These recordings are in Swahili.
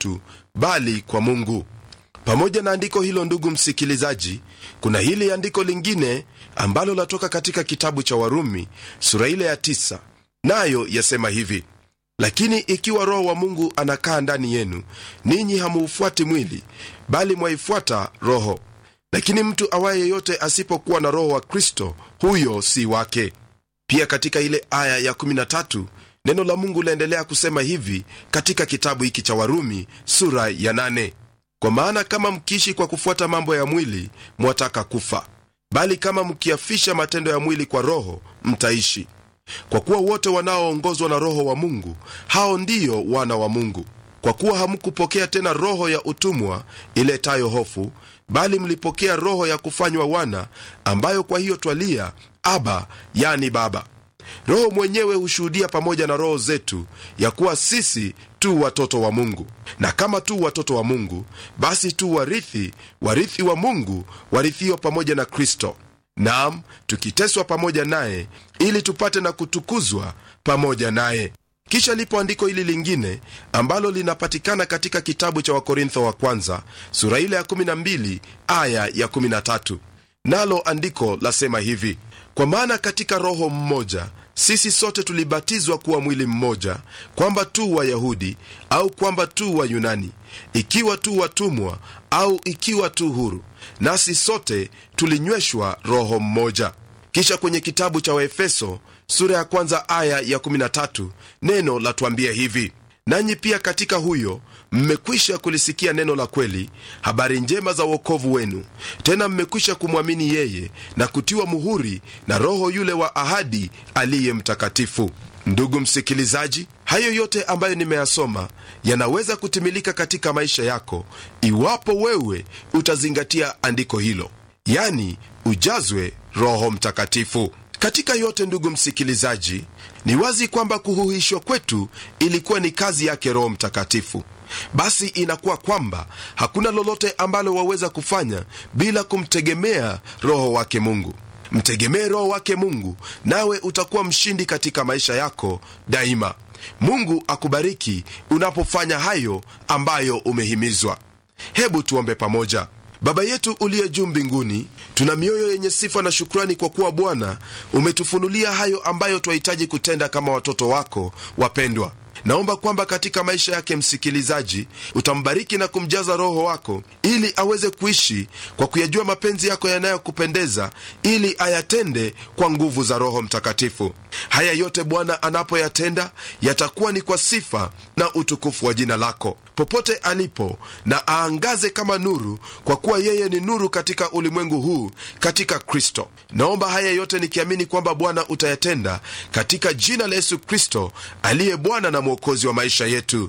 mtu bali kwa mungu pamoja na andiko hilo ndugu msikilizaji kuna hili andiko lingine ambalo latoka katika kitabu cha warumi sura ile ya tisa nayo yasema hivi lakini ikiwa roho wa mungu anakaa ndani yenu ninyi hamuufuati mwili bali mwaifuata roho lakini mtu awaye yeyote asipokuwa na roho wa kristo huyo si wake pia katika ile aya ya 13 neno la mungu laendelea kusema hivi katika kitabu hiki cha warumi sura ya 8 kwa maana kama mkiishi kwa kufuata mambo ya mwili mwataka kufa bali kama mkiafisha matendo ya mwili kwa roho mtaishi kwa kuwa wote wanaoongozwa na roho wa mungu hao ndiyo wana wa mungu kwa kuwa hamkupokea tena roho ya utumwa iletayo hofu bali mlipokea roho ya kufanywa wana ambayo kwa hiyo twalia aba yani baba roho mwenyewe hushuhudia pamoja na roho zetu ya kuwa sisi tu watoto wa mungu na kama tu watoto wa mungu basi tu warithi warithi wa mungu warithio pamoja na kristo nam tukiteswa pamoja naye ili tupate na kutukuzwa pamoja naye kisha lipo andiko hili lingine ambalo linapatikana katika kitabu cha wakorintho wa kwanza sura ile ya 12 aya ya 13 nalo andiko lasema hivi kwa maana katika roho mmoja sisi sote tulibatizwa kuwa mwili mmoja kwamba tu wayahudi au kwamba tu wayunani ikiwa tu watumwa au ikiwa tu huru nasi sote tulinyweshwa roho mmoja kisha kwenye kitabu cha waefeso sura ya kwanza aya ya 13 neno latuambia hivi nanyi pia katika huyo mmekwisha kulisikia neno la kweli habari njema za uokovu wenu tena mmekwisha kumwamini yeye na kutiwa muhuri na roho yule wa ahadi aliye mtakatifu ndugu msikilizaji hayo yote ambayo nimeyasoma yanaweza kutimilika katika maisha yako iwapo wewe utazingatia andiko hilo yani ujazwe roho mtakatifu katika yote ndugu msikilizaji ni wazi kwamba kuhuhishwa kwetu ilikuwa ni kazi yake roho mtakatifu basi inakuwa kwamba hakuna lolote ambalo waweza kufanya bila kumtegemea roho wake mungu mtegemee roho wake mungu nawe utakuwa mshindi katika maisha yako daima mungu akubariki unapofanya hayo ambayo umehimizwa hebu tuombe pamoja baba yetu uliye juu mbinguni tuna mioyo yenye sifa na shukrani kwa kuwa bwana umetufunulia hayo ambayo twahitaji kutenda kama watoto wako wapendwa naomba kwamba katika maisha yake msikilizaji utambariki na kumjaza roho wako ili aweze kuishi kwa kuyajua mapenzi yako yanayokupendeza ili ayatende kwa nguvu za roho mtakatifu haya yote bwana anapoyatenda yatakuwa ni kwa sifa na utukufu wa jina lako popote alipo na aangaze kama nuru kwa kuwa yeye ni nuru katika ulimwengu huu katika kristo naomba haya yote nikiamini kwamba bwana utayatenda katika jina la yesu kristo aliye bwana na mwokozi wa maisha yetu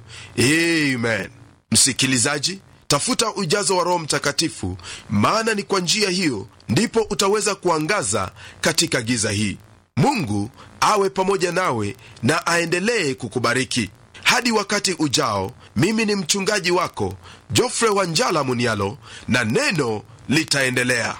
amen msikilizaji tafuta ujazo wa roho mtakatifu maana ni kwa njia hiyo ndipo utaweza kuangaza katika giza hii mungu awe pamoja nawe na aendelee kukubariki hadi wakati ujao mimi ni mchungaji wako jofre wanjala munialo na neno litaendelea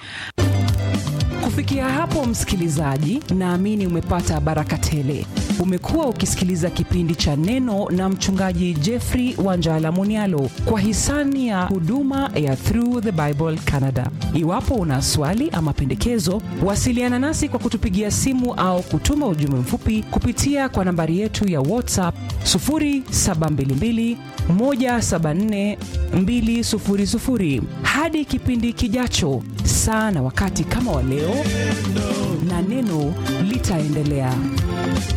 kufikia hapo msikilizaji naamini umepata baraka tele umekuwa ukisikiliza kipindi cha neno na mchungaji jeffrey wanjala munialo kwa hisani ya huduma ya through the bible canada iwapo una swali ama pendekezo wasiliana nasi kwa kutupigia simu au kutuma ujumbe mfupi kupitia kwa nambari yetu ya whatsapp 722 174 200 hadi kipindi kijacho saa na wakati kama wa leo na neno litaendelea